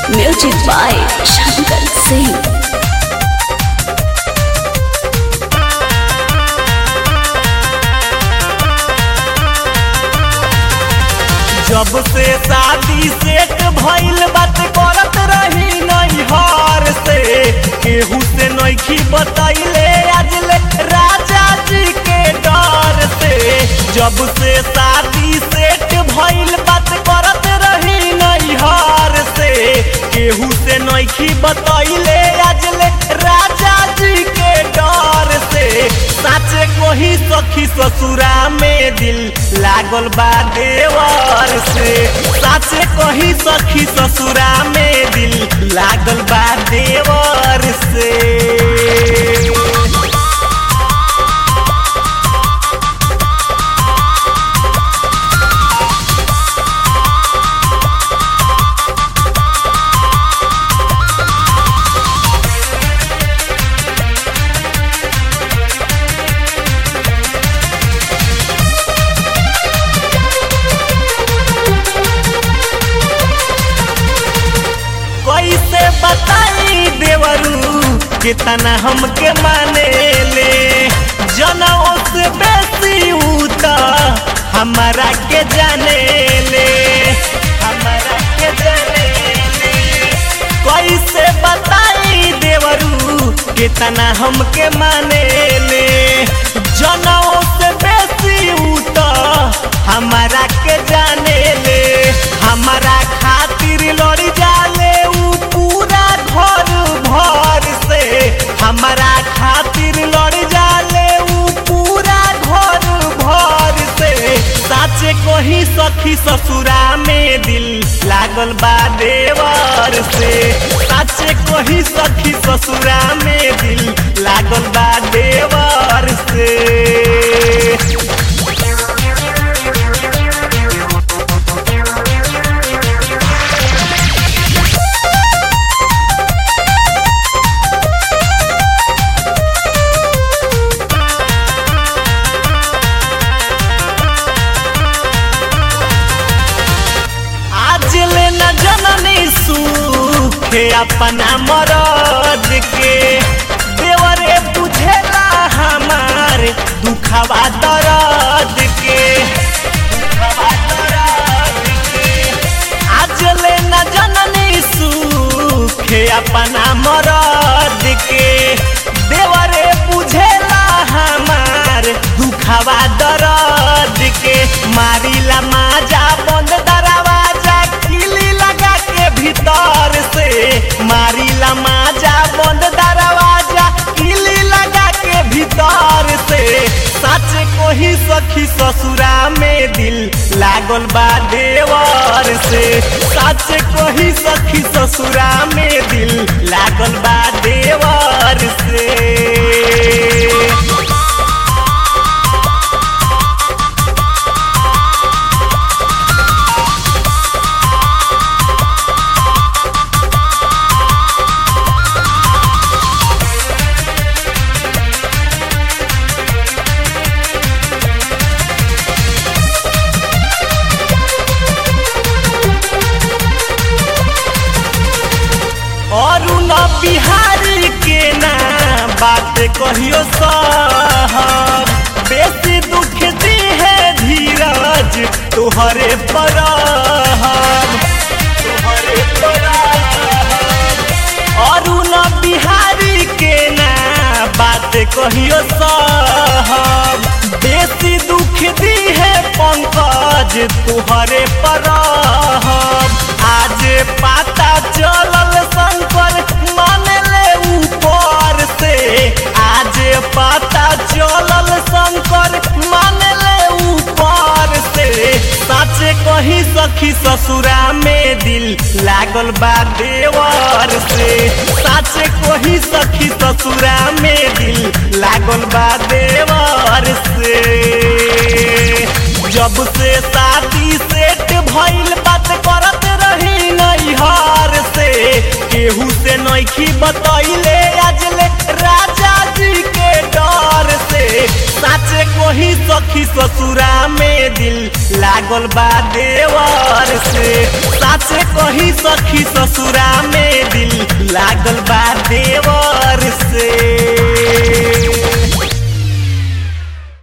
Music by Shankar Singh. जब से शादी सेट भइल बात करत रही नैहर से केहू से नैखी बतैले आजले राजा जी के डर से जब से शादी सेट भइल बात करत रही नैहर से केहू से नैखी बतैले आजले राजा जी के डर से साचे कोही सखी ससुरा में दिल लागल बा देवर से साचे कोही सखी ससुरा में दिल लागल बा देवर से कैसे बताई देवरू कितना हमके माने ले जनों से बेसी उता हमारा के जाने ले हमारा के जाने ले कैसे बताई देवरू कितना हमके माने ले जनों से बेसी उता हमारा के जाने ले हमारा खातिर लड़ जाले ऊ पूरा घर भर से हमारा खातिर लड़ जाले ऊ पूरा घर भर से साचे कोही सखी ससुरा में दिल लागल बा देवर से साचे कोही सखी ससुरा में दिल लागल बा देवर से आज ले न जननी सुखे अपना मरद के देवरे बुझेला हमार दुखवा दर्द के दुखवा दर्द के आज ले न जननी सुखे अपना मरद के देवरे बुझेला हमार दुखवा दर्द के मारिला माजा बंद दरवाजा किली लगा के भीतर से मारिला माजा बंद दरवाजा किली लगा के भीतर से सच कोही सखी ससुरा में दिल लागल बा देवर से सच कोही सखी ससुरा में दिल लागल बा देवर से और न बिहारी के ना बात कहियो साहब बेसी दुख दी है धीरज तुहरे पर तुहरे पर और न बिहारी के ना बात कहियो साहब बेसी दुख दी है पंकज तुहरे पर आज पता चलल शंकर मानले ऊपर से आज पता चलल शंकर मानले ऊपर से सच कही सखी ससुरा में दिल लागल बा देवर से सच कही सखी ससुरा में दिल लागल बा देवर से जब से शादी सेट भइल बात करत रही नैहर से केहू से नैखी बतैले आजले राजा जी के डर से साचे कोही सखी ससुरा में दिल लागल बा देवर से साचे कही सखी ससुरा में दिल लागल बा